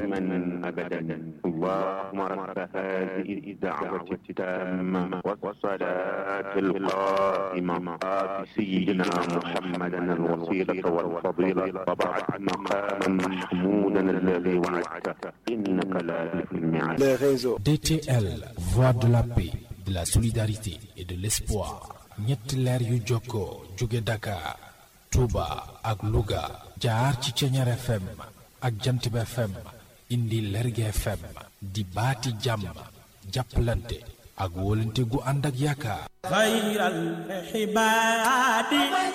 دائما أبدا اللهم رب هذه الدعوة التامة والصلاة القائمة آت سيدنا محمدا الوسيلة والفضيلة وبعد مقاما محمودا الذي وعدته إنك لا تخلف الميعاد les réseaux. DTL, voix de la paix, de la solidarité et de l'espoir. ñetti leer yu jokkoo jóge Dakar, Touba ak Louga jaar ci Ceñeer FM ak Jantib FM indi Lerge FM di baati jàmm jàppalante ak wóolante gu ànd ak yaakaar. خير الحباد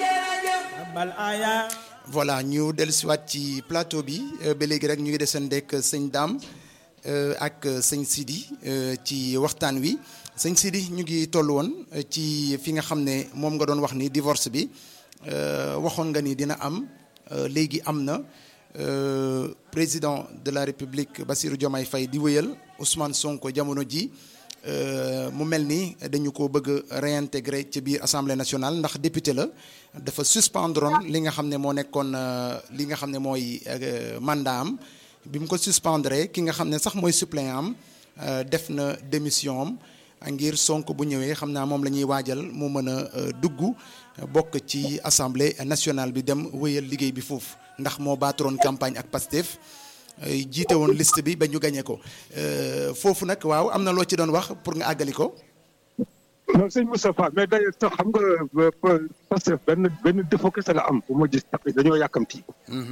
بل آيات voilà ñu dellusiwaat ci plateau bi euh, ba léegi rek ñu ngi desandeek sëñ Dame euh, ak sëñ Sidi euh, ci waxtaan wi sëñ Sidi ñu ngi toll woon euh, ci fi nga xam ne moom nga doon wax ni divorce bi euh, waxoon nga ni dina am euh, léegi am na euh, président de la République Bassirou Diomaye Faye di wéyal Ousmane Sonko jamono ji euh, mu mel ni dañu ko bëgg a réintégrer ci biir assemblée nationale ndax député la dafa suspendroon li nga xam ne moo nekkoon euh, li nga xam ne mooy euh, mandat am bi mu ko suspendre ki nga xam ne sax mooy suppléant am euh, def na démission am ngir Sonko bu ñëwee xam naa moom la ñuy waajal mu mën a euh, dugg euh, bokk ci assemblée nationale bi dem wéyal liggéey bi foofu ndax moo baaturoon campagne ak Pastef euh, jiite woon liste bi ba ñu gañe ko Euh, foofu nag waaw am na loo ci doon wax pour nga àggali ko. non sëñ Moustapha mais d'ailleurs sax xam nga parce que benn benn défaut kese la am bu ma gis tax dañoo yàkkamti.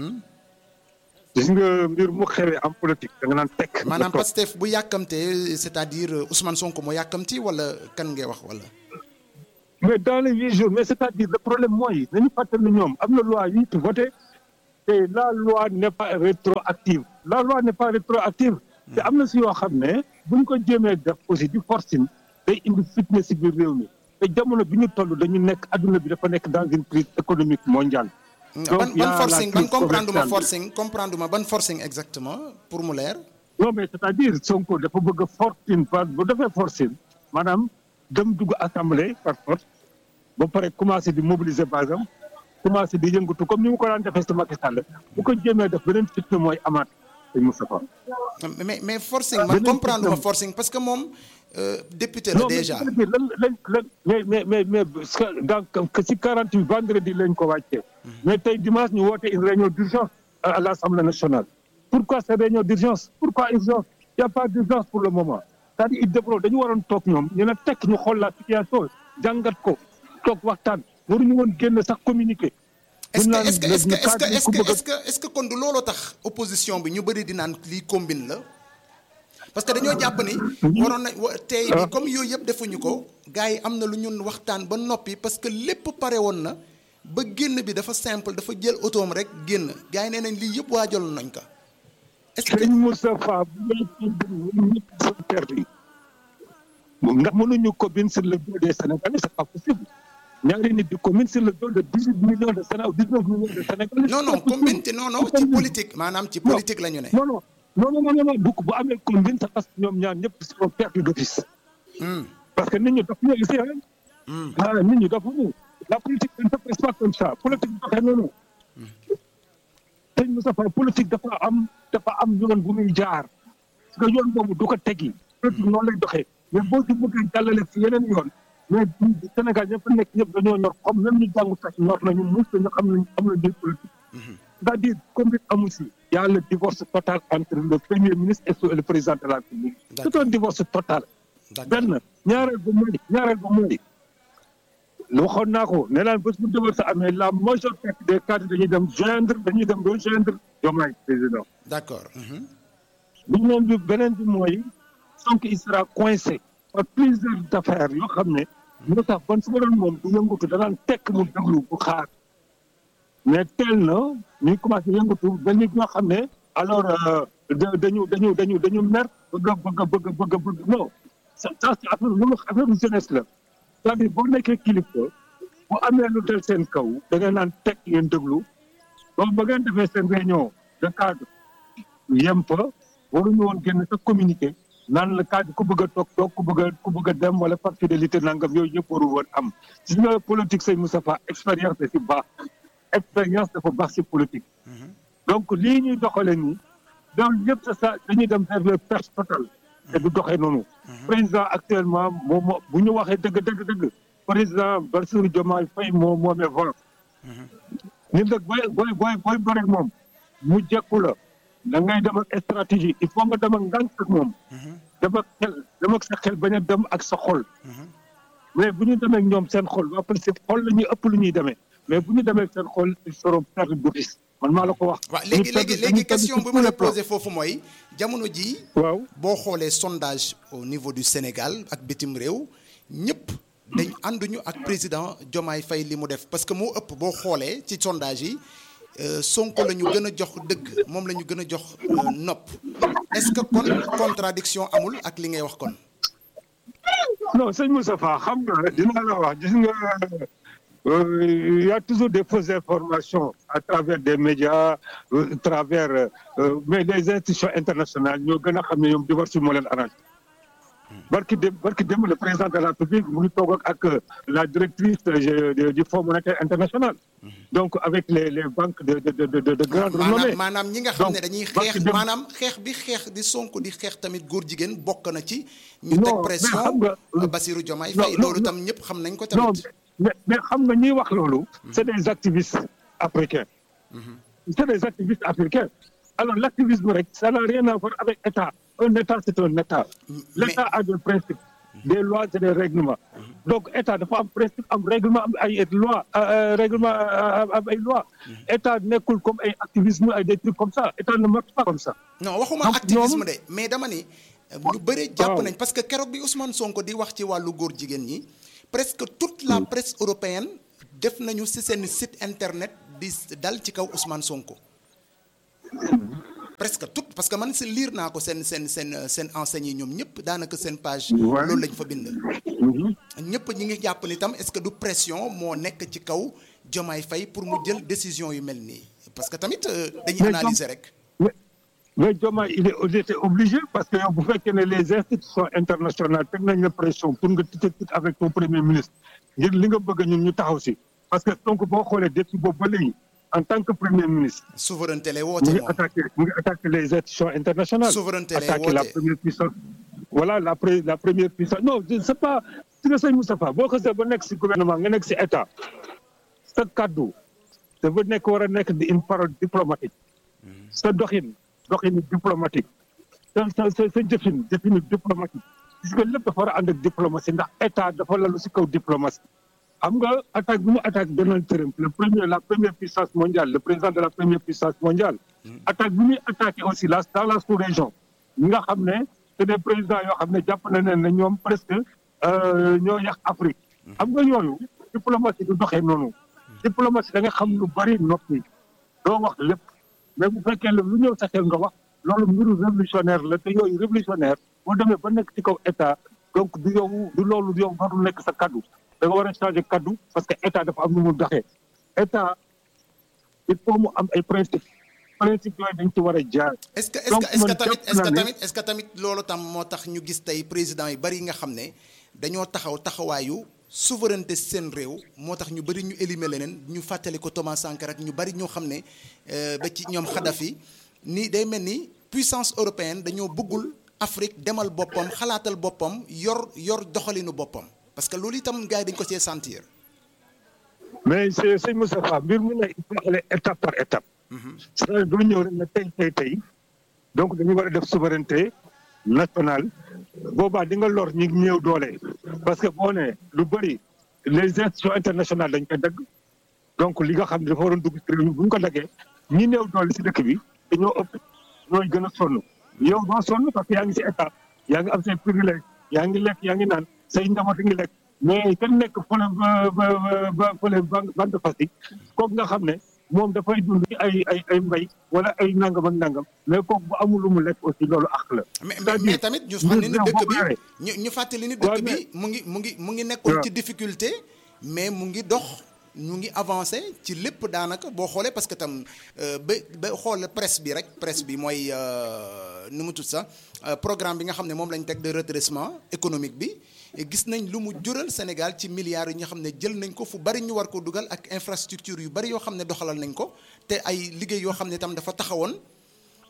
gis nga mbir mu xewee am politique da nga naan tekk. maanaam nga toog. Pastef bu yàkkamtee c'est-à-dire euh, Ousmane Sonko moo yàkkamti wala kan ngay wax wala. mais dans les huit jours mais c'est-à-dire le problème mooy nañu fàttali ne ñoom am na loi yu ñu voté te la loi n'est pas rétroactive la loi n'est pas rétroactive te am na si yoo xam ne buñ ko jéemee def aussi di forcing day indi fitna si biir réew mi te jamono bi ñu toll dañu nekk adduna bi dafa nekk dans une crise économique mondiale. ban y a ban la forcing ban crise comprendre ma commerciale. forcing comprendre ma ban forcing exactement pour mu leer. non mais c'est-à-dire Sonko dafa bëgg a forcing par bu defee forcing maanaam dem dugg assemblée par force ba pare commencé di mobiliser base am commencé di yëngatu comme ni mu ko daan defee si Macky Sall bu ko jéemee def beneen fitna mooy amaat sëñ Moustapha. mais mais forcing man Beneen comprendre ma système. forcing parce que moom euh, député la non mais déjà. c'est-à-dire lan lan lan mais mais mais mais parce que dans que si 48 vendredi lañ ko wàccee. mais tey dimanche ñu woote une réunion d'urgence à à l'Assemblée nationale. pourquoi cette réunion d'urgence pourquoi urgence il y a pas d'urgence pour le moment c'est-à-dire il devrait dañu waroon toog ñoom ñu ne tekk ñu xool la situation jàngat ko toog waxtaan waruñu woon génn sax communiquer. est-ce buñ que naan est-ce que est-ce que le est-ce que cadre est-ce ku que bëgg a- est-ce que est-ce que kon du looloo tax opposition bi ñu bëri di naan lii combine la parce que dañoo jàpp ni waroon na wa- tey bi comme yooyu yëpp defuñu ko gars yi am na lu ñun waxtaan ba noppi parce que lépp pare woon na ba génn bi dafa simple dafa jël otoom rek génn gars yi nee nañ lii yëpp waajaloon nañ ko est-ce que sëñ Moustapha bu dee combine ñëpp sont perdus ndax mënuñu combine sur le dos des Sénégalais c'est pas possible ñaari nit di combine sur le dos de dix huit millions de Sénégalais dix neuf millions de Sénégalais. non non combine te non non ci politique maanaam ci politique la ñu ne non non non non non non bu bu amee combine c'est parce que ñoom ñaar ñëpp sont perdus d'office. Hmm. parce que nit ñi dafa ñu ici Hmm. ah nit ñi dafa ñu la politique ne se passe pas comme ça politique doxee noonu. sëñ Moustapha politique dafa am dafa am yoon bu muy jaar parce que yoon boobu du ko teggi politique noonu lay doxee mais boo ci bëggee jàllale si yeneen yoon mais Sénégal ñëpp nekk ñëpp dañoo ñor comme même ñu jàngu sax ñor nañu mus nañu xam nañu xam nañu politique. c'est-à-dire comme amu si. y a le divorce total entre le premier ministre et le président de la République. c'est un divorce total. D'accord. benn ñaareel ba mooy ñaareel ba mooy waxoon naa ko ne laan bés bu divorce amee la majeure partie des cadres dañuy dem joindre dañuy dem rejoindre Diomaye président. d'accord mhm. beneen bi beneen bi mooy Sonko il sera coincé par plusieurs affaires yoo xam ne moo tax ban su ma doon moom du yëngatu danaan tekk mu déglu bu xaar mais teel na ñuy commencé yëngatu ba nit ñoo xam ne alors euh, da- dañu dañu dañu dañu mer bëgg a bëgg a bëgg a bëgg a bëgg non ça ça c'est affaire lu affaire jeunesse la c'est-à-dire boo nekkee kilifa bu amee lu del seen kaw da ngay naan tekk ngeen déglu donc ba ngeen defee seen réunion de cadre yem fa waruñu woon génn sa communiqué naan la cadre ku bëgg a toog toog ku bëgg a ku bëgg a dem wala par fidélité nangam yooyu yëpp waru woon am gis nga politique sëñ Moustapha expérience da si baax expérience dafa baax si politique donc lii ñuy doxale nii donc yëpp c'est ça dañuy dem vers le perte totale te du doxee noonu président actuellement moom moo bu ñu waxee dëgg dëgg dëgg président Bassirou Diomaye Faye moo moomee volant nit nag booy booy booy booy bëri moom mu jekku la da ngay dem ak stratégie il faut nga dem ak ngànk ak moom dem ak xel dem ak sa xel bañ a dem ak sa xol mais bu ñu demee ak ñoom seen xol waa parce que xol la ñuy ëpp lu ñuy demee mais bu ñu demee ak seen xol ils seront perdre boutis man maa la ko wax waaw léegi léegi léegi question bi ma la posé foofu mooy jamono ji waaw boo xoolee sondage au niveau du Sénégal ak bitim réew ñëpp dañ ànduñu ak président Diomaye Faye li mu def parce que moo ëpp boo xoolee ci sondage yi euh, Sonko la ñu gën a jox dëgg moom la ñu gën a jox euh, nopp est-ce que kon contradiction amul ak li ngay wax kon non sëñ Moustapha xam nga dinaa la wax gis nga euh, il y a toujours des fausses informations à travers des médias euh, à travers euh, mais les institutions internationales ñoo gën a xam ne ñoom divorce moo leen arrangé barki dem barki dem le président de la République mu ngi toog ak ak la directrice de- de- du Fonds monétaire international donc avec les les banques de de de de de grande renommée maanaam maanaam ñi nga xam ne Donc, dañuy barki xeex dem- maanaam xeex bi xeex di Sonko di xeex tamit góor jigéen bokk na ci ñu Non, teg mais pression xam nga- euh, Bassirou Diomaye Non, Faye non, loolu non. tam ñëpp xam nañ ko non tamit mais mais xam nga ñiy wax loolu c'est des activistes africains c'est des activistes africains alors l'activisme rek ça n'a rien à voir avec État un État c'est un État l'État a des principes des lois et des règlements donc État dafa am principe am règlement am ay loi euh, règlement euh, am ay loi État nekkul comme ay activisme ay des trucs comme ça État ne marche pas comme ça non waxuma xam activisme ñoom- de mais dama ni euh, ñu bëre jàpp waaw. nañ parce que keroog bi Ousmane Sonko di wax ci wàllu góor jigéen ñi presque toute la presse européenne def nañu ci seen site internet di dal ci kaw Ousmane Sonko presque toute parce que man si liir naa ko seen seen seen seen enseigne yi ñoom ñëpp daanaka seen page Ouais. loolu lañ fa bind ñëpp ñi ngi jàpp ni tam est-ce que du pression moo nekk ci kaw Diomaye Faye pour mu jël décision yu mel nii parce que tamit euh, dañuy Mais analyser rek mais mais Diomaye il est il était obligé parce que yow bu fekkee ne les institutions internationales teg nañ la pression pour nga tite tite avec ton premier ministre ngir li nga bëgg ñun ñu taxaw si parce que donc boo xoolee depuis boobu ba léegi en tant que premier ministre souveraineté lay mu woote ngi moom attaqué mu ngi attaqué les institutions internationales Souveraineté lay attaqué la woote. première puissance voilà la pre- la première puissance non c'est pas si nga sëñ Moustapha boo xasee ba nekk si gouvernement nga nekk si état sa kaddu dafa nekk war a nekk di une parole diplomatique sa doxin doxin diplomatique sa sa sa sa jëfin jëfin diplomatique gis nga lépp dafa war a ànd ak diplomatie ndax état dafa lalu si kaw diplomatie xam nga attaque bi mu attaque Donald Trump le premier la première puissance mondiale le président de la première puissance mondiale attaque bi muy attaqué aussi la dans la sous-région ñi nga xam ne c'est des présidents yoo xam ne jàpp na ne ne ñoom presque euh, ñoo yàq Afrique xam nga ñooñu diplomatie du doxee noonu diplomatie da nga xam lu bari noppi doo wax lépp mais bu fekkee lu ñëw sa xel nga wax loolu mbiru révolutionnaire la te yooyu révolutionnaire boo demee ba nekk ci kaw état donc du yow du loolu yow warul nekk sa kaddu da nga war a changer kaddu parce que état dafa am nu mu doxee état il faut mu am ay principe principe yooyu dañ ci war a jaar est-ce que est-ce Donc, que est-ce que man tamit jàpp est-ce que naa ne- tamit est-ce que tamit loolu tam moo tax ñu gis tey président yu bari yi nga xam ne dañoo taxaw taxawaayu souveraineté seen réew moo tax ñu bari ñu éliminer leneen ñu fàttali ko Thomas Sankara ak ñu bari ñoo xam ne euh, ba ci ñoom Kadhafi ni day mel ni puissance européenne dañoo bëggul Afrique demal boppam xalaatal boppam yor yor doxalinu boppam parce que loolu itam gars yi dañ ko cee sentir. mais c'est sëñ Moustapha mbir mu ne il faut aller étape par étape c'est-à-dire doo ñëw rek ne tey tey tey donc dañu war a def souveraineté nationale boobaa di nga lor ñi néew doole parce que boo ne lu bëri les institutions internationales dañ koy dagg donc li nga xam ne dafa waroon dugg ci réew mi bu ñu ko daggee ñi néew doole si dëkk bi dañoo ëpp ñooy gën a sonn yow doo sonn parce que yaa ngi si état yaa ngi am say privilège yaa ngi lekk yaa ngi naan say njaboot a ngi lekk mais kenn nekk fële ba ba ba fële bande fasi kooku nga xam ne moom dafay dund ci ay ay ay mbay wala ay nangam ak nangam mais kooku bu amul lu mu lekk aussi loolu àq la. mais mais c'est-à-dire mais tamit ñu xam ne ni mbir dëkk boo bi ko yoree, ñu ñu fàttali ni waaw, dëkk bi mais- mu ngi mu ngi mu ngi nekkoon waaw. ci difficulté mais mu ngi dox ñu ngi avancé ci lépp daanaka boo xoolee parce que tam euh, ba ba xool presse bi rek presse bi mooy euh, nu mu tudd sax euh, programme bi nga xam ne moom lañ teg de redressement économique bi et gis nañ lu mu jural Sénégal ci milliards yi nga xam ne jël nañ ko fu bari ñu war ko dugal ak infrastructure yu bari yoo xam ne doxalal nañ ko te ay liggéey yoo xam ne tam dafa taxawoon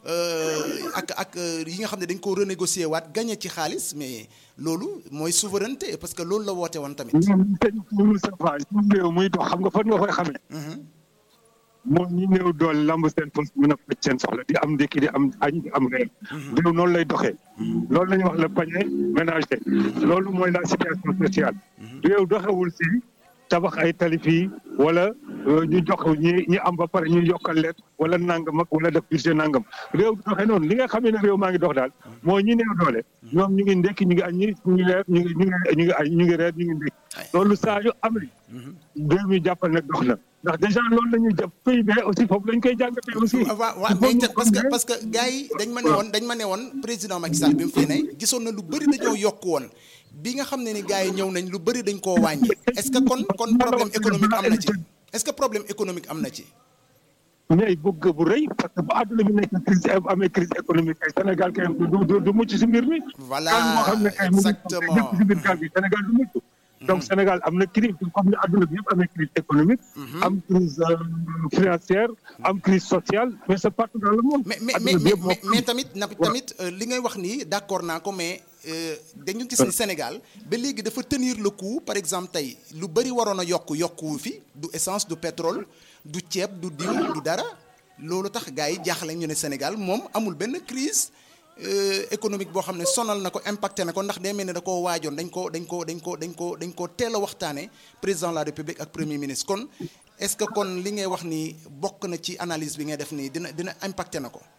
euh, ak ak euh, yi nga xam ne dañ ko renégocier waat gagné ci xaalis mais loolu mooy souveraineté parce que loolu la woote woon tamit. ñoom sëñ Moustapha suñu réew muy dox xam nga fan nga koy xamee. Mhm. moom ñi néew doole lamb seen pos mën a faj seen soxla di am ndékki di am añ di am reer. réew noonu lay doxee. loolu la ñuy wax le panier ménager. loolu mooy la situation sociale. réew doxewul si tabax ay tali fii wala euh, ñu jox ñi ñi am ba pare ñu yokkal leen wala nangam ak wala def budget nangam réew doxee noonu li nga xamee ne réew maa ngi dox daal mooy ñi néew doole ñoom ñu ngi ndékki ñu ngi añ ñu ngi reer ñu ngi ñu ngi ñu ngi añ ñu ngi reer ñu ngi ndékki loolu saa yu amee réew mi jàppal nag dox na ndax déjà loolu la ñuy jàpp PIB aussi foofu lañ koy jàngatee aussi. waaw waaw mais te- parce que parce que gars yi dañ ma ne woon dañ ma ne woon président Macky Sall bi mu fi ne gisoon na lu bëri dañoo yokk woon bi nga xam ne ni gars yi ñëw nañ lu bëri dañ koo wàññi est-ce que kon kon problème économique am na ci est-ce que problème économique am na ci. ñooy bëgg bu rëy parce que bu àdduna bi nekk crise amee crise économique kay Sénégal kay du du du mucc si mbir mi. Voilà, gaal moo xam ne kay mu ngi exactement. nekk si biir gaal gi Sénégal du mucc. donc Sénégal am na crise comme ni àdduna bi yëpp amee crise économique. am crise euh, financière am crise sociale mais c'est partout dans le monde. mais mais Àdduna mais bi yëpp moo mais, ko mais am. tamit na tamit euh, li ngay wax nii d'accord naa ko mais euh, dañu gis ni Sénégal ba léegi dafa tenir le coup par exemple tey lu bëri waroon a yokk yokkuwu fi du essence du pétrole du ceeb du diw du dara loolu tax gars yi jaaxle ñu ne Sénégal moom amul benn crise euh, économique boo xam ne sonal na ko impacté na ko ndax day mel ne da koo waajoon dañ ko dañ ko dañ ko dañ ko dañ ko teel a waxtaane président de la République ak premier ministre kon est-ce que kon li ngay wax nii bokk na ci analyse bi ngay def nii dina dina impacté na ko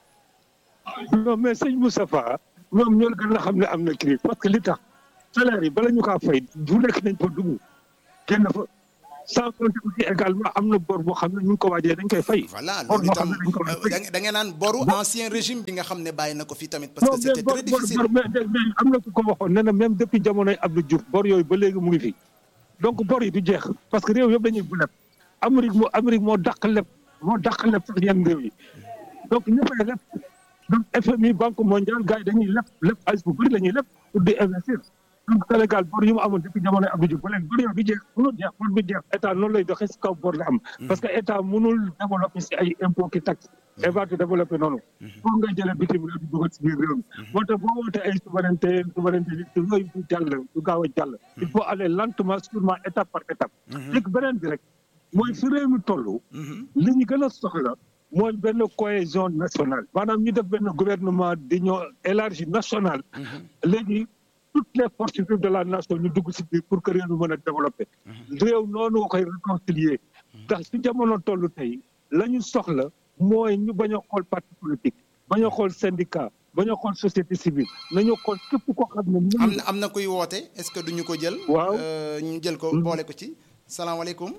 non mais sëñ Moustapha ñoom ñoo gën a xam ne am na crise parce que li tax salaire yi bala ñu kaa fay du nekk nañ fa dugg génn fa sans compter aussi également am na bor boo xam ne ñu ngi ko waajee dañ koy fay. voilà bor loolu boo itam xam ne dañ ko war a euh, fay. da da ngeen naan boru ancien régime bi nga xam ne bàyyi na ko fi tamit parce non que mais c'était bor très bor difficile bor mais mais mais am na ku ko waxoon nee na même depuis jamonoy Abdou Diouf bor yooyu ba léegi mu ngi fi donc bor yi du jeex parce que réew yëpp dañuy bu leb Amérique moo Amérique moo dàq leb moo dàq leb sax yenn réew yi donc ñëppay leb donc FMI banque mondiale gars yi dañuy leb leb xaalis bu bëri la ñuy leb pour di investir donc Sénégal bor yu mu amoon depuis jamonoy Abdou Diouf ba léegi bor yooyu du jeex mënul jeex bor bi jeex état noonu lay doxee si kaw bor la am parce que état mënul développer si ay impôt ki taxe état du développer noonu pour nga jëlee bitim réew di dugal si biir réew mi moo tax boo wootee ay souveraineté souveraineté li yooyu du jàll du gaaw a jàll il faut aller lentement sûrement étape par étape léegi beneen bi rek mooy fi réew mi toll li ñu gën a soxla mooy benn cohésion nationale maanaam ñu def benn gouvernement d'union élargie nationale léegi toutes les forces vives de la nation ñu dugg si biir pour que réew mi mën a développer réew noonu nga koy réconcilier ndax si jamono toll tey la ñu soxla mooy ñu bañ a xool parti politique bañ a xool syndicat bañ a xool société civile nañu xool képp koo xam ne am na am na kuy woote est-ce que duñu ko jël Waaw. Euh, ñu jël ko boole ko ci salaamaaleykum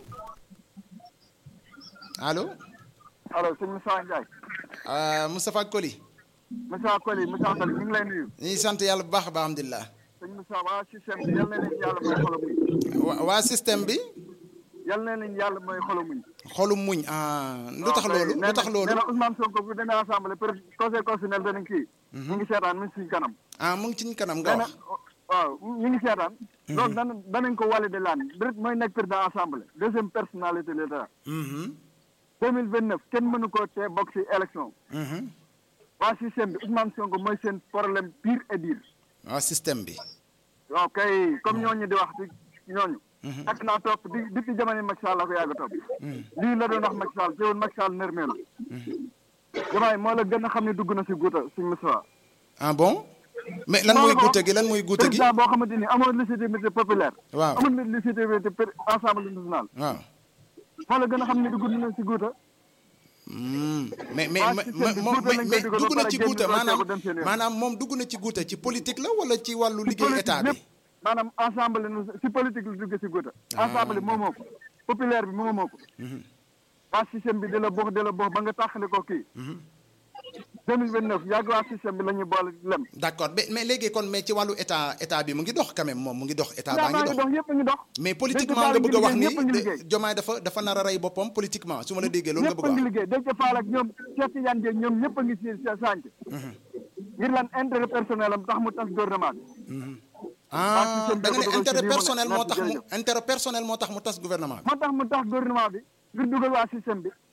allo allo sëñ Moussa Ndiaye euh, Moustapha Koli Moussa Koli Moussa Koli ñu ngi lay nuyu ñu ngi sant yàlla bu baax a baax alhamdulilah sëñ Moussa waa système bi yal na leen yàlla mooy xolu muñ wa- waa système bi yal na leen yàlla mooy xolu muñ xolum muñ ah lu tax loolu lu tax loolu nee na Ousmane Sonko bu demee assemblée peut conseil constitutionnel danañ kii ñu ngi seetaan mu ngi suñ kanam ah mu ngi ci ñu kanam nga nee na wax waaw ñu ngi seetaan loolu dana danañ ko wàlle de laan direct mooy nekk président assemblée deuxième personnalité de l'état Mhm, deux mille vingt neuf kenn mënu ko tee bokk si élection mhm. waa système bi Ousmane Sonko mooy seen problème pire et dire waa système bi waaw kay comme ñooñu di wax di ñooñu. ak naa topp di depuis jamono Macky Sall la ko yàgg a topp. lii la doon wax Macky Sall teewul Macky Sall nërmeelu. jamaay moo la gën a xam ne dugg na si guuta suñ Moussa. ah bon mais lan mooy guute gi lan mooy guute gi président boo xamante ni amoon légitimité populaire. waaw amoon légitimité per- assemblée nationale. waaw moo la gën a xam ne dugg na si guuta. Hmm. mais mais waa mais système bi moom guute lañ mais koy dugal dugg ba na ci pare guute génn maanaam rocceeku dem seen yoon. maanaam moom dugg na ci guute ci politique la wala ci wàllu liggéey politique état bi lépp maanaam assemblée nu si politique la dugg si guuta. assemblée moomoo ko populaire bi moomoo ko. waa système bi di la box di la box ba nga taxale ko kii. 2029 yàgg waa système bi la ñuy boole lem. d'accord mais mais léegi kon mais ci wàllu état état bi mu ngi dox quand même moom mu ngi dox état baa yaa ngi ngi dox dox yëpp a ngi dox. mais politiquement Déthié nga Fall bëgg a wax ni ñëpp a ngi liggéey. Jomaay dafa dafa nar a rey boppam politiquement su ma la déggee loolu nga ñëpp bëgg a a ngi wax liggéey Déthié Fall ak ñoom Cheikh Tidiane Dièye ñoom ñëpp a ngi si sa sànc. ngir lan intérêt personnel am tax mu tas gouvernement bi. ah système da nga ne bi ko dugal ci intérêt lii mu ne. personnel moo tax mu Merci, intérêt personnel moo tax mu tas gouvernement bi moo tax mu tas gouvernement bi ngir dugal waa système bi.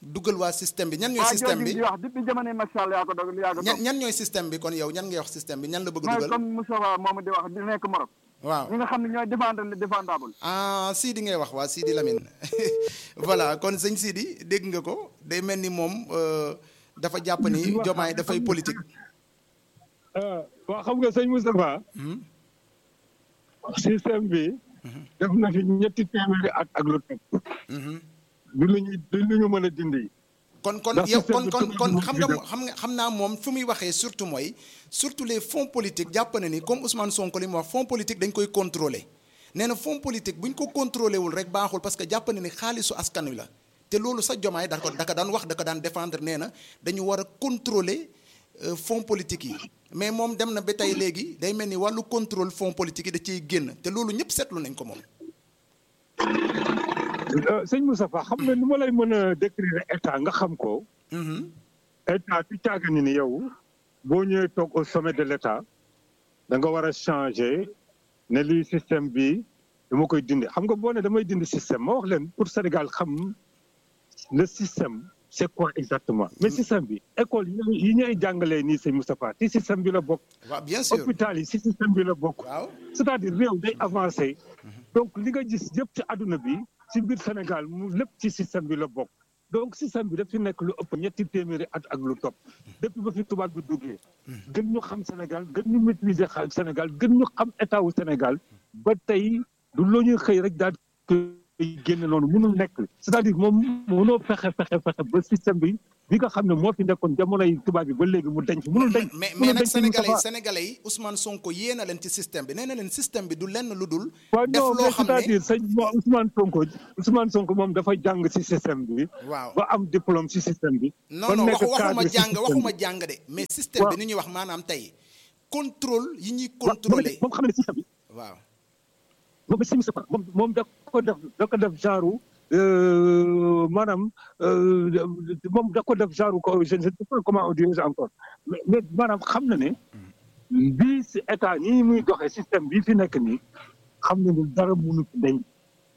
dugal waa système bi ñan ñooy waa système jooju bi di wax depuis jamono Macky Sall yaa ko dog yaa ko ñan dog ñan ñooy système bi kon yow ñan ngay wax système bi ñan la bëgg mooy dugal comme Moustapha moomu di wax di nekk Maroc waaw ñi nga xam ne ñooy défendre le défendable ah Sidi ngay wax waa Sidi Lamine voilà kon sëñ Sidi dégg nga ko day mel ni moom euh, dafa jàpp ni jomaay dafay politique. waaw xam nga sëñ Moustapha système bi def na fi ñetti téeméeri at ak lu teg du lu ñuy du lu ñu mën a dindi kon kon Ndax yow système kon bi kon tubaab kon bi xam nga def. xam nga xam naa moom fu muy waxee surtout mooy surtout les fonds politiques jàpp na ni comme Ousmane Sonko li mu wax fonds politique dañ koy contrôler nee na fonds politique bu ñu ko contrôlé wul rek baaxul parce que jàpp na ni xaalisu askan wi la te loolu sa jomaay da ko da ko daan wax da ko daan défendre nee na dañu war a contrôler euh, fonds politique yi mais moom dem na ba tey léegi day mel ni wàllu contrôle fonds politique yi da ciy génn te loolu ñëpp seetlu nañ ko moom. Euh, sëñ Moustapha xam nga ni ma lay mën a décrire état nga xam ko Mhm. état ci caaga ni ni yow boo ñëwee toog au sommet de l' état da nga war a changer ne lii système bi dama koy dindi xam nga boo ne damay dindi système ma wax leen pour Sénégal xam le système c' est quoi exactement mais système bi école yi ñuy- yi ñuy jàngalee nii sëñ Moustapha ci système bi la bokk waaw bien sûr hôpital yi ci système bi la bokk waaw. c'est-à-dire réew day avancé donc li nga gis yëpp ci àdduna bi ci biir Sénégal mu lépp ci système bi la bokk donc système bi daf fi nekk lu ëpp ñetti téeméeri at ak lu topp depuis ba fi tubaab bi duggee gën ñu xam Sénégal gën ñu maîtriser xa- Sénégal gën ñu xam état wu Sénégal ba tey du loo ñuy xëy rek daal koy génne noonu mënul nekk c'est-à-dire moom mënoo fexe fexe fexe ba système bi bi nga xam ne moo fi nekkoon jamonoy tubaab bi ba léegi mu denc mënul denc mais mais mënul nag denc sénégalais yi Moustapha. sénégalais yi Ousmane Sonko yée na leen ci système bi nee na leen système bi du lenn lu dul. waaw def non loo mais xam ne c'est-à-dire sëñ mo- Ousmane Sonko Ousmane Sonko moom dafa jàng ci système bi waaw ba am diplôme ci système bi. non ba non nekk waxu waxuma cadre ci jàng système waxuma bi. jàng de mais système bi Waaw. ni ñuy wax maanaam tey contrôle yi ñuy waaw contrôler moom xam ne système bi waaw moom si moom moom da ko def da ko def genre euh, maanaam euh, moom da ko def genre ko je ne sais pas comment on dirait encore mais mais maanaam xam na ne bii si état nii muy doxee système bii fi nekk nii xam na ne dara mënu fi dañ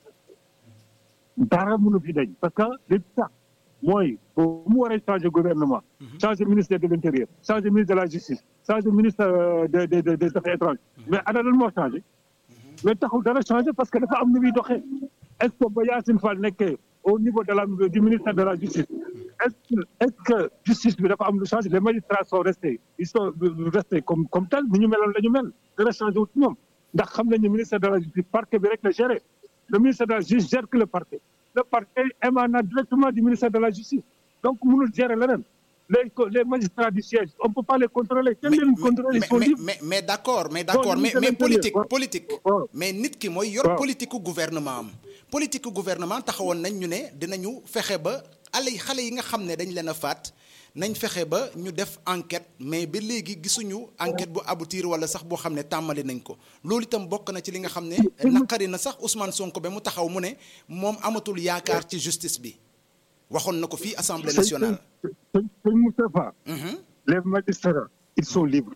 dara mënu fi dañ parce que li tax mooy bu mu waree changer gouvernement changer ministère de l' intérieur changer ministre de la justice changer ministre euh, de de de des affaires étrangères mais ana lan moo changé mais taxul dara changé parce que dafa am nu muy doxee est ce que ba Yacine Fall nekkee au niveau de la du ministère de la justice est ce que est ce que justice bi dafa am lu changé les magistrats sont restés ils sont restés comme comme tel ni ñu meloon la ñu mel dara changé wut ci ñoom ndax xam nañu ministère de la justice parquet bi rek la géré le ministère de la justice gère que le parquet le parquet émane directement du ministère de la justice donc mënul gérer leneen les co- les magistrats du siège on peut pas les contrôler kenn mais leen contrôler ils mais sont mais libres mais mais d' accord mais d' accord Bon, mais ministre de mais l'Intérieur, politique waaw. politique waaw. mais nit ki mooy yor waaw. politique gu gouvernement am politique gu gouvernement taxawoon nañ ñu ne dinañu fexe ba xale yi xale yi nga xam ne dañ leen a faat nañ fexe ba ñu def enquête mais ba léegi gisuñu enquête bu aboutir wala sax boo xam ne tàmmali nañ ko loolu itam bokk na ci li nga xam ne naqari na sax Ousmane Sonko ba mu taxaw mu ne moom amatul yaakaar ci justice bi waxoon na ko fii assemblée nationale. sëñ sëñ Moustapha Mhm. les magistrats ils sont libres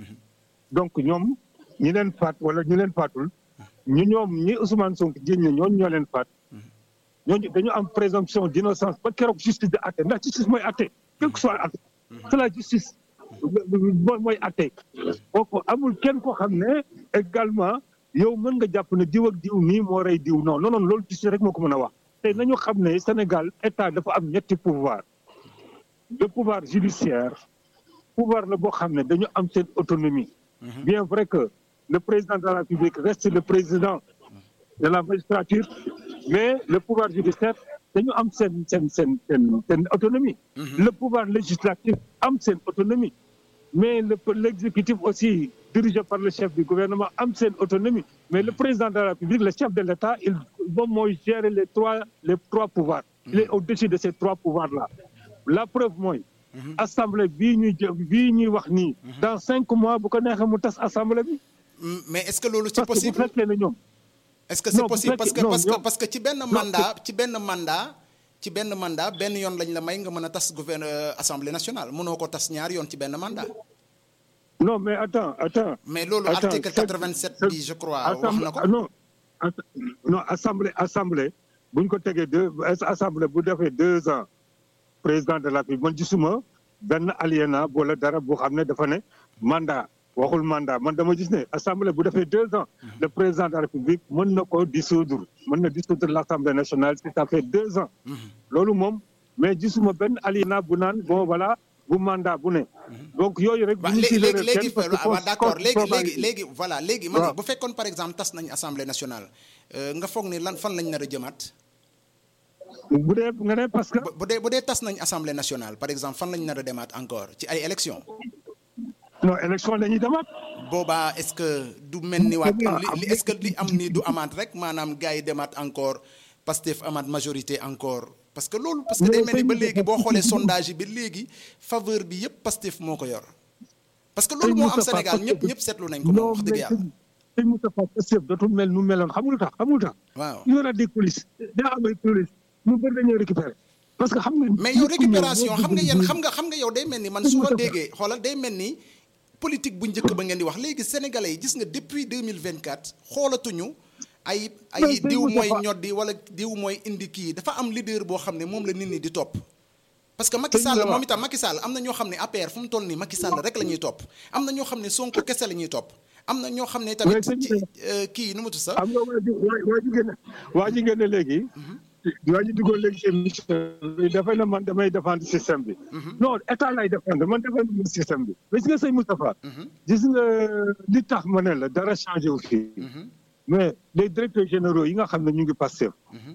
donc ñoom ñi leen faat wala ñi leen faatul ñu ñoom ñi Ousmane Sonko jéem ne ñooñu ñoo leen faat ñooñu dañu am présomption d' innocence ba keroog justice di atte ndax justice mooy atte quel que soit atte c'est la justice mooy mooy atte kooku amul kenn koo xam ne également yow mën nga jàpp ne diw ak diw nii moo rey diw non non non loolu justice rek moo ko mën a wax te nañu xam ne Sénégal état dafa am ñetti pouvoir le pouvoir judiciaire pouvoir la boo xam ne dañu am seen autonomie bien vrai que le président de la République reste le président de la magistrature mais le pouvoir judiciaire dañu am seen seen seen seen seen autonomie le pouvoir législatif am seen autonomie mais le l'exécutif aussi dirigé par le chef du gouvernement am seen autonomie mais le président de la République le chef de l'État il moom mooy gérer les trois les trois pouvoirs il est au-dessus de ces trois pouvoirs là la preuve mooy assemblée bii ñuy jë bii ñuy wax nii dans cinq mois bu ko neexee mu tas assemblée bi Mm, mais est-ce que loolu c'est parce que bu possible fekkee ne ñoom est-ce que c'est Non, bu possible parce que fekkee- non, parce que non. parce que ci benn mandat ci benn mandat ci benn mandat benn yoon lañ la may nga mën a tas gouverne euh, assemblée nationale mënoo ko tas ñaari yoon ci benn mandat non mais attends attends mais loolu Attends, article c'est- 87 c'est- bi je crois wax assemblée na ko non atta- non assemblée assemblée bu ñu ko tegee deux assemblée bu defee deux ans président de la République man gisuma benn aliéna wala dara boo xam ne dafa ne mandat waxul mandat man dama gis ne assemblée bu defee deux ans le président de la République mën na ko dissoudre mën na dissoudre l'Assemblée nationale si ça fait deux ans loolu moom mais gisuma benn aliéna bu naan bon voilà bu mandat bu ne donc yooyu rek waaw bu ñu léegi ci léegi réeral léegi kenn parce que waaw force- d'accord force léegi travail léegi bi. léegi voilà léegi ma ne waaw. bu fekkoon par exemple tas nañ assemblée nationale euh, nga foog ni lan fan lañ nar a jëmaat bu dee nga ne parce que bu bu dee bu dee tas nañ assemblée nationale par exemple fan lañ nar a demaat encore ci ay élections non élection la ñuy demaat boobaa est-ce que du mel ni waat Boobaa li li- est-ce que li am ni du amaat rek maanaam gars yi demaat encore Pastef amaat majorité encore parce que loolu parce que day Mais mel ni ba sëñ léegi boo Moustapha- xoolee sondage yi ba léegi faveur bi yëpp Pastef moo ko yor parce que loolu Sëñ moo am Moustapha, Sénégal ñëpp Pastef- ñëpp seetlu nañ ko moom wax dëgg yàlla sëñ Moustapha Pastef dootul mel nu meloon xamul lu tax xamul lu tax waaw il y aura des coulisses daa am ay coulisses mu bëri dañuy récupérer parce que xam nga mais yow nit ku ñëw récupération moo xam nga bëgg yéen di- xam nga xam nga yow day mel ni man Sëñ su ma Moustapha. déggee xoolal day mel ni politique bu njëkk ba ngeen di wax léegi sénégalais yi gis nga depuis 2024 xoolatuñu ay ay Mais Sëñ diw mooy Moustapha. ñoddi wala diw mooy indi kii dafa am leader boo xam ne moom la nit ñi di topp parce que Macky Sëñ Sall Moustapha. moom itam Macky Sall am na ñoo xam ne APR fu mu toll nii Macky Sall rek la ñuy topp am na ñoo xam ne Sonko kese la ñuy topp am na ñoo xam ne tamit Mais sëñ ci Moustapha. euh, kii nu mu tudd sax am nga waa ji waa waa ji ngeen ne waa ji ngeen ne léegi waa ji duggoon léegi seen mission bi dafay na man damay défendre système bi non état lay défendre man défendre mu système bi mais gis nga sëñ Moustapha gis nga li tax ma ne la dara changé wu fii mais les directeurs généraux yi nga xam ne ñu ngi Pastef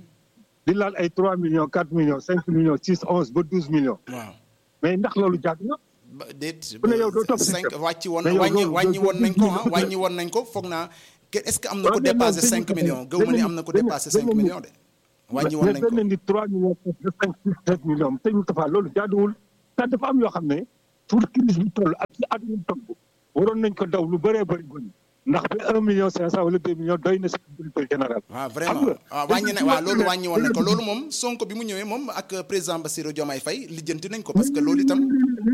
di laal ay 3 millions 4 millions 5 millions 6 11 ba 12 millions waaw mais ndax loolu jaadu na ba déet Bu ne yow doo topp cinq système. wàcc woon Mais yow wàññi loolu wàññi doo- woon nañ ko ah doo- wàññi woon nañ ko foog naa ke est-ce que am na ko Ouais, mais non, dépassé dañu 5 ko- millions gëw ma ni am na ko dañu- dépassé dañu- 5 millions de wàññi woon nañ ko mais ni 3 millions de 5 7 millions sëñ Moustapha loolu jaaduwul te dafa am yoo xam ne pour crise bi toll ak ci àdduna bi toll waroon nañ ko daw lu bëree bëri bëri ndax ba 1 million 500 wala 2 millions doy na si directeur général. waaw xam vraiment nga, waaw wàññi na dañu- waaw loolu wàññi woon nañ ko dañu- loolu moom Sonko bi mu ñëwee moom ak président Bassirou Diomaye Faye lijjanti nañ ko parce que loolu itam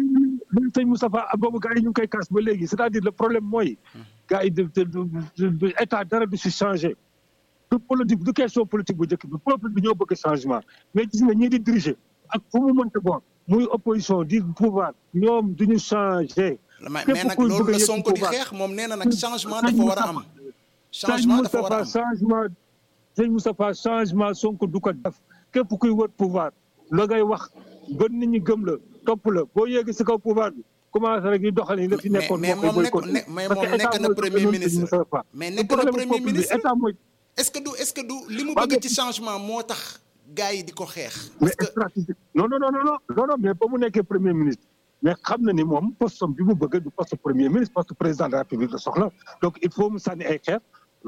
loolu sëñ Moustapha boobu gars yi ñu ngi koy kaas ba léegi c'est-à-dire le problème mooy gars yi de de de de état dara du si changé du politique du question politique bu njëkk bi peuple bi ñoo bëgg changement mais gis nga ñii di diriger ak fu mu mënta bon muy opposition di pouvoir ñoom duñu changé. mais képp mais nag kuy loolu bëgg a la yëg Sonko di pouvoir. xeex moom nee na nag changement dafa war a am changement dafa war a am changement sëñ Moustapha changement Sonko du ko def képp kuy wër pouvoir la ngay wax ba nit ñi gëm la topp la boo yéegi si kaw pouvoir bi commencé rek di doxal yi la fi mais nekkoon mais moo koy moom nekk boycotté. ne mais Parce moom que état nekk na mooy premier doxalin ministre sëñ Moustapha. mais Le nekk na problème premier peuple bi, ministre état mooy est-ce que du est-ce que du li mu Waa bëgg mais- ci changement moo tax gars yi di ko xeex mais parce que stratégique non non non non non non non mais ba mu nekkee premier ministre mais xam na ni moom poste bi mu bëgg du poste premier ministre poste président de la république la soxla donc il faut mu sànni ay xeer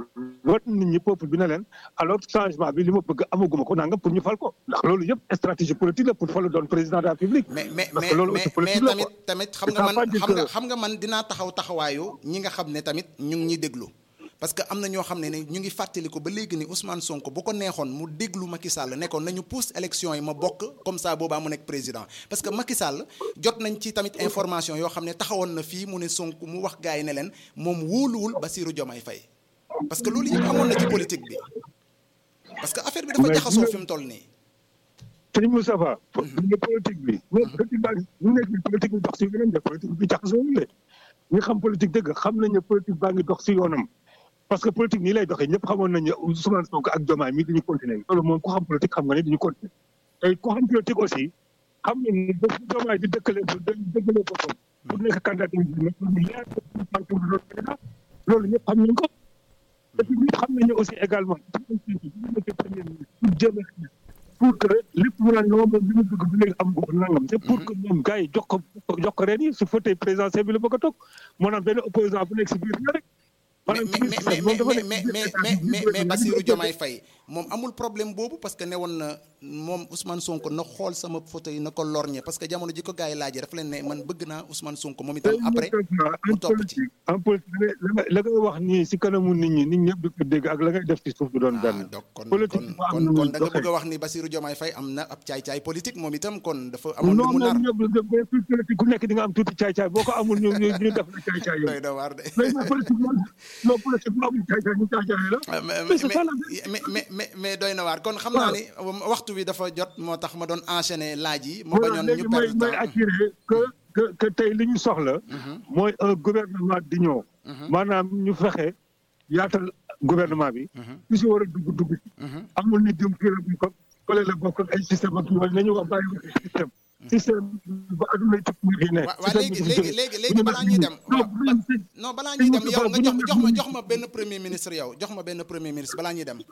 wat nit ñi peuple bi ne leen alors changement bi li ma bëgg amaguma ko nangam pour ñu fal ko ndax loolu yëpp stratégie politique la pour falu doon président de la république mais mais parce mais que loolu mais aussi mais politique la tamit quoi. tamit xam Ça nga veut man pas dire xam nga que- xam nga man dinaa taxaw taxawaayu ñi nga xam ne tamit ñu ngi ñuy déglu parce que am na ñoo xam ne ne ñu ngi fàttali ko ba léegi ni Ousmane Sonko bu ko neexoon mu déglu Macky Sall nekkoon nañu pousse élection yi ma bokk comme ça boobaa mu nekk président parce que Macky Sall jot nañ ci tamit information yoo xam ne taxawoon na fii mu ne Sonko mu wax gars yi ne leen moom wóoluwul Bassirou Diomaye Faye parce que loolu yëpp amoon na ci politique bi parce que affaire bi dafa Mais jaxasoo dina- fi mu toll nii sëñ Moustapha ñu politique bi mais politique baa ngi ñu nekk ni politique bi dox si yoonam de politique bi jaxasoo le ñi xam politique dëgg xam nañ ne politique baa ngi dox si yoonam parce que politique nii lay doxee ñëpp xamoon nañ ne Ousmane Sonko ak Diomaye mi dañu continuer loolu moom ku xam politique xam nga ne dañu continuer tey ku xam politique aussi xam nga ni bés bu Diomaye di dëkkale dëkkale boppam pour nekk candidat mu leer loolu ñëpp xam nañ ko et puis ñëpp xam nañ ne aussi également pour jéem a pour que lépp mu naan non moom li mu bëgg bu léegi am ko nangam c'est pour que ñoom gars yi jox ko jox ko ren yi su fauteuil présidentiel bi la bëgg a toog maanaam benn opposant bu nekk si biir la rek. mais maanaam mais mais mais moom dafa mais nekk mais ci biir mais état bi, mais biir mais état bi, Bassirou biir Diomaye Faye moom amul problème boobu parce que ne woon na moom Ousmane Sonko na xool sama photo yi na ko lorñe parce que jamono ji ko gars yi laajee dafa leen ne man bëgg naa Ousmane Sonko moom itam après mu en topp ci. politique en politique la nga la ngay wax nii si kanamu nit ñi nit ñëpp di ko dégg ak la ngay def ci suuf du doon ah benn. donc kon politique kon dafa am kon nu kon da muy nga doxee. bëgg a wax ni Bassirou Diomaye Faye am na ab caay-caay politique moom itam kon dafa amoon lu non mu nar moom ñëpp ba fii politique ku nekk di nga am tuuti caay-caay boo ko amul ñu ñu ñu def la caay-caay doy yooyu. na waar de mais mais politique moom non politique bu amul caay-caay ñu caay-caay la. Ah, mais Mais c'est ça, la mais mais mais mais mais doy na waar kon xam naa ni waxtu bi dafa jot moo tax ma doon enchaîner laaj yi. ma voilà bañoon léegi ñu may perdre may temps. attiré que que que tey li ñu soxla. mooy un gouvernement d'union. maanaam ñu fexe yaatal gouvernement bi. ku si war a dugg dugg ci. amul ni diw kii la bokk ak kële la bokk ak ay système ak yooyu nañu wax bàyyi ko ci système. système ba adduna yi tukki gi ne. wa waa léegi léegi léegi léegi balaa ñuy dem non waaw bu ñu si- non balaa ñuy dem yow nga bu ñu jox ma si- jox ma jox ma benn premier ministre yow jox ma benn premier ministre balaa ñuy dem.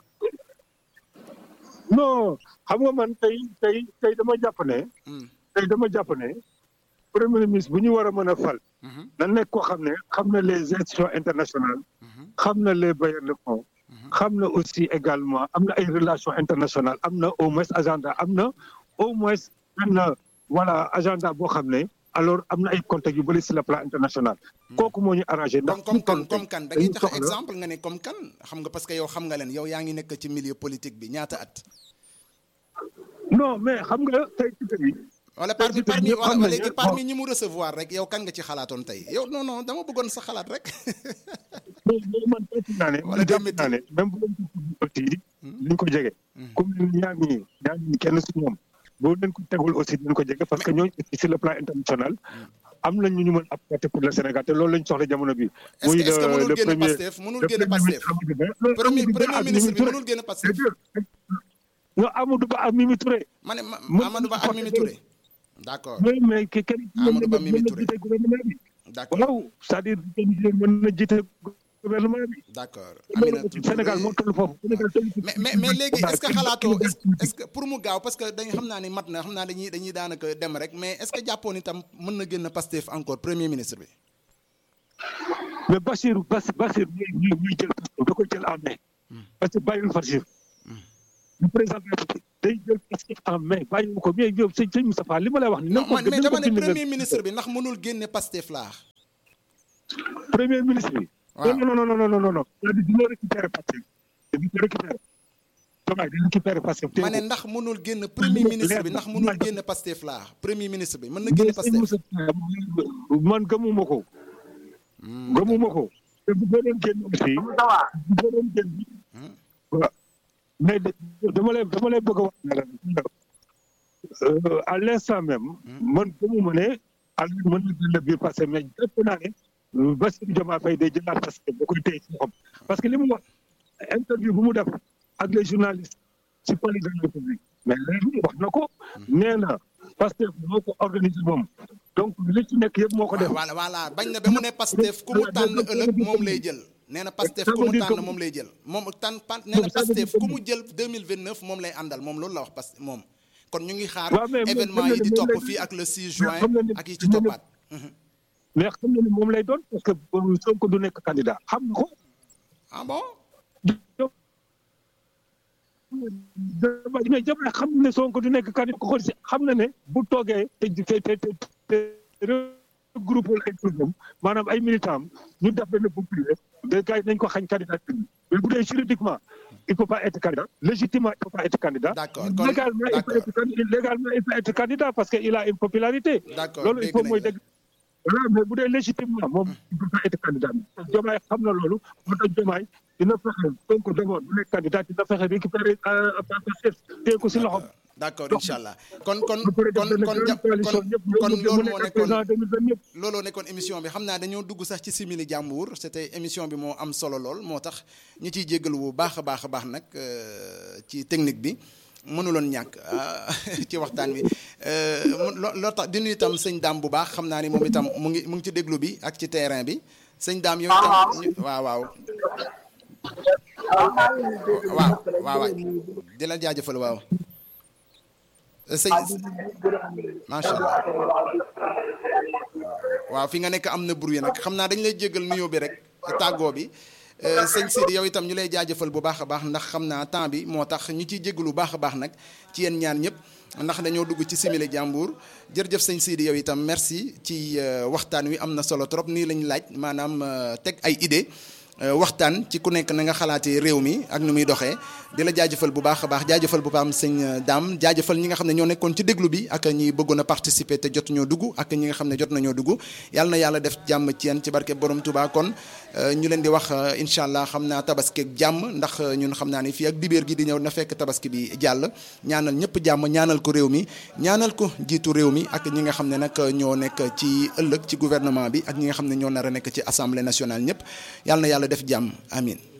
non xam nga man tey tey tey dama jàpp ne. Hmm. tey dama jàpp ne premier ministre bu ñu war a mën a fal. Mhm. na nekk koo xam ne xam na les institutions internationales. xam na les bailleurs de fonds. xam na aussi également am na ay relations internationales am na au moins agenda am na au moins benn voilà agenda boo xam ne alors am na ay contacts yu bëri sur le plan international. kooku moo ñu arrangé ndax. comme comme kan fu mu toll comme kan da ngay dañu joxe soxla- exemple nga ne comme kan xam nga parce que yow xam nga leen yow yaa ngi nekk ci milieu politique bi ñaata at. non mais xam nga tey ci tey wala parmi Tey jii parmi ñëpp wala xam nañu léegi ne parmi bon. ñi mu recevoir rek yow kan nga ci xalaatoon tey yow non non dama bëggoon sa xalaat rek. mais mais man jàpp naa ne. Wala man jàpp démeti. naa ne même bu leen ko tudd aussi ni ñu ko jege. comme ni ñaar ñii ñaar ñii kenn si ñoom boo leen ko tegul aussi dinañ ko jege parce que ñooñu aussi sur le plan international am nañ ñu ñu mën apporter pour le Sénégal te loolu lañ soxla jamono bi. est-ce que est-ce que mënul génn Pastef mënul génn Pastef premier premier ministre bi mënul génn Pastef non Amadou Ba ak Mimi Touré. ma ne ma Mën Amadou Ba ak Mimi Touré d'accord mais mais ke- kenn Amadou Ba Mimi mën na Touré. jiite gouvernement bi. d'accord waaw c'est-à-dire kenn mën na jiite gouvernement bi. d'accord loolu Aminata Touré. Sénégal moo toll foofu. Sénégal toll mais mais mais léegi est-ce que xalaatoo est-ce est-ce que pour mu gaaw parce que dañ xam naa ni mat na xam naa dañuy dañuy daanaka dem rek mais est-ce que jàppoon itam mën na génn Pastef encore premier ministre bi. mais Bachir Bas Bachir ñuy ñuy ñuy jël Pastef da koy jël en main. parce que bàyyiwul Bachir. le président de la République day jël Pastef en main bàyyiwu ko mais yow sëñ sëñ Moustapha li ma lay wax ni non ko man mais nañ ko dama ne bind premier nga- ministre bi ndax mënul génne Pastef laa. premier ministre bi. waaw non non non non non non non. c'est-à-dire dina récupérer Pastef dina ko récupérer. Diomaye dina récupérer Pastef. ma ne ndax mënul génn premier ministre bi ndax mënul génn Pastef laa premier ministre bi mën na génn mais sëñ Pastef. Moustapha man gëmuma ko. gëmuma ko. te bu ko doon génn aussi. bu ko doon génn. waaw mais de- dama lay dama lay bëgg a wax ne la euh, à l'instant même. man gëmuma ne Aliou mën na jël biir passé mais jàpp naa ne euh, Bassirou Diomaye Faye day jëlaat parce que da koy téye ci loxoom parce que li mu wax interview bu mu def ak les journalistes ci palais de la République mais léegi wax na ko nee na parce que moo ko organisé moom donc li ci nekk yëpp moo ko def. voilà voilà bañ na ba mu ne Pastef ku mu tànn ëllëg moom lay jël. nee na Pastef ku mu tànn moom lay jël moom tànn pan nee na Pastef ku mu jël 2029 moom lay àndal moom loolu la wax Pastef moom. kon ñu ngi xaar waaw, mais moom événement xam na yi di ne moom topp lay- fii ak le 6 mais juin xam na ne- ak yi ci xam na ne- toppaat. mais xam na ne moom lay doon parce que euh, Sonko du nekk candidat xam na ko. ah bon dama mais Diomaye xam na ne Sonko du nekk candidat ko xool si xam na ne bu toogee te te te te te regroupé ay problème maanaam ay militants am ñu def benn groupe privé de gars yi nañ ko xañ candidat mais bu dee juridiquement il peut pas être candidat légitimement il peut pas être candidat D'accord, kon- légalement il peut d'accord. être candidat légalement il peut être candidat parce que il a une popularité D'accord, loolu il dégg faut nañ mooy la. dégg voilà mais bu dee légitimement moom il peut pas être candidat Diomaye xam na loolu moo tax Diomaye dina fexe Sonko d'abord bu nekk candidat dina fexe récupérer Pastef téye ko si loxoom d'accord incha allah kon kon ba pare def kon benn kon grande ja- coalition kon ñëpp kon ñëpp loolu mu moo nekk nekkoon président 2029 looloo nekkoon émission bi xam naa dañoo dugg sax ci simili jàmbur c'était émission bi moo am solo lool moo tax ñu ciy jéggalu bu baax a baax a baax nag euh, ci technique bi mënuloon ñàkk ah, ci waxtaan wi euh, mu- loo loo tax di nuyu itam sëñ daam bu baax xam naa ni moom itam mu ngi mu ngi ci déglu bi ak ci terrain bi sëñ daam yow itam ñu- waaw waaw waaw waaw waay di la jaajëfal waaw sëñ macha allah waaw fi nga nekk am na bruit nag xam naa dañ lay jéggal nuyoo bi rek tàggoo bi Euh, sëñ Sidi yow itam ñu lay jaajëfal bu baax a baax ndax xam naa temps bi moo tax ñu ciy jéggalu bu baax a baax nag ci yéen ñaan ñëpp ndax dañoo dugg ci simili jàmbur jërëjëf sëñ Sidi yow itam merci ci euh, waxtaan wi am na solo trop nii lañ laaj maanaam euh, teg ay idée waxtaan ci ku nekk na nga xalaatee réew mi ak nu muy doxee di la jaajëfal bu baax a baax jaajëfal bu baax sëñ Dame jaajëfal ñi nga xam ne ñoo nekkoon ci déglu bi ak ñi bëggoon a participer te jot ñoo dugg ak ñi nga xam ne jot nañoo dugg yàlla na yàlla def jàmm ci yéen ci barke borom Touba kon ñu leen di wax incha allah xam naa tabaski ak jàmm ndax ñun xam naa ni fii ak dibéer gi di ñëw na fekk tabaski bi jàll ñaanal ñëpp jàmm ñaanal ko réew mi ñaanal ko jiitu réew mi ak ñi nga xam ne nag ñoo nekk ci ëllëg ci gouvernement bi ak ñi nga xam ne ñoo nar a nekk ci assemblée nationale ñëpp yàlla na yàlla def jàmm amin